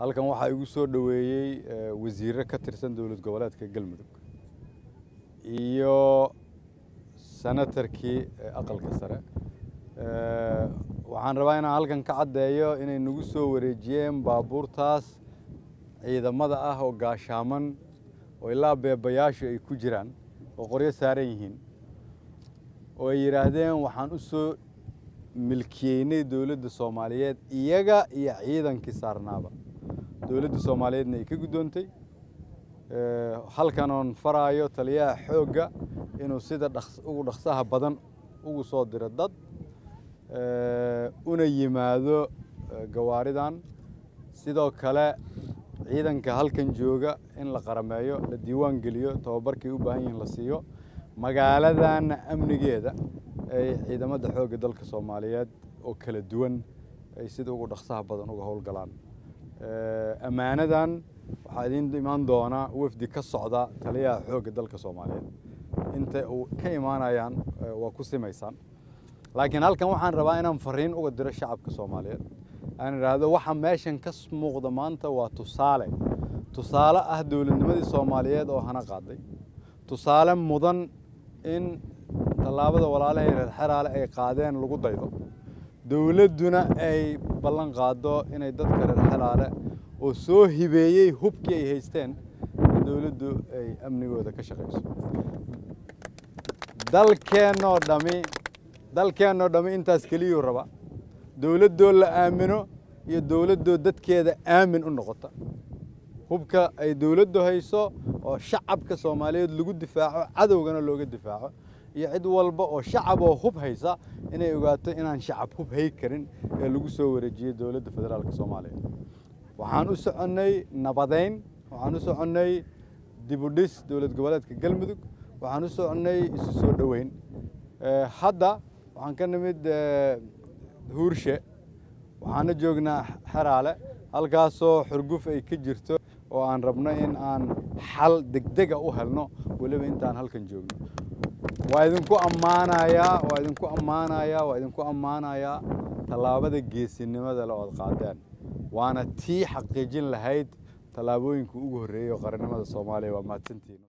halkan waxaa igu soo dhoweeyey wasiirro ka tirsan dowlad goboleedka galmudug iyo senatarkii aqalka sare waxaan rabaa inaan halkan ka caddeeyo inay nagu soo wareejiyeen baabuurtaas ciidamada ah oo gaashaaman oo ilaa beebayaashu ay ku jiraan oo qoryo saaran yihiin oo ay yidhaahdeen waxaan u soo milkiyeynay dowladda soomaaliyeed iyaga iyo ciidankii saarnaaba dowladda soomaaliyeedna ay ka guddoontay halkan oon faraayo taliyaha xoogga inuu sida ugu dhaqsaha badan ugu soo diro dad una yimaado gawaaridan sidoo kale ciidanka halkan jooga in la qarameeyo la diiwaan geliyo tababarkay u baahan yihiin la siiyo magaaladanna amnigeeda ay ciidamada xoogga dalka soomaaliyeed oo kala duwan ay sida ugu dhaqsaha badan uga howlgalaan ammaanadan waxaa idiin imaan doonaa wafdi ka socda taliyaha xoogga dalka soomaaliyeed inta uu ka imaanayaan waa ku simaysaan laakiin halkan waxaan rabaa inaan fariin uga diro shacabka soomaaliyeed aan idhaahdo waxa meeshan ka muuqda maanta waa tusaale tusaale ah dowladnimadii soomaaliyeed oo hana qaaday tusaale mudan in tallaabada walaalahay reer xeraale ay qaadeen lagu daydo dowladduna ay ballan qaado inay dadka reer xeraale oo soo hibeeyey hubkii ay haysteen in dowladdu ay amnigooda ka shaqayso dalkeennoo dhami dalkeennoo dhammi intaas keliyuu raba dowladdoo la aamino iyo dowladdoo dadkeeda aamin u noqota hubka ay dowladdu hayso oo shacabka soomaaliyeed lagu difaaco cadowgana looga difaaco iyo cid walba oo shacab oo hub haysa inay ogaato inaan shacab hub hay karin ee lagu soo wareejiyey dowladda federaalka soomaaliya waxaan u soconnay nabadayn waxaan u soconnay dibudhis dowlad goboleedka galmudug waxaan u soconnay isu soo dhoweyn hadda waxaan ka nimid huurshe waxaana joognaa xeraale halkaasoo xurguf ay ka jirto oo aan rabno in aan xal degdega u helno weliba intaan halkan joogno waa idinku ammaanayaa waa idinku ammaanayaa waa idinku ammaanayaa tallaabada geesinimada le ood qaadeen waana tii xaqiijin lahayd tallaabooyinka ugu horreeyey oo qarannimada soomaaliya waa mahadsantiin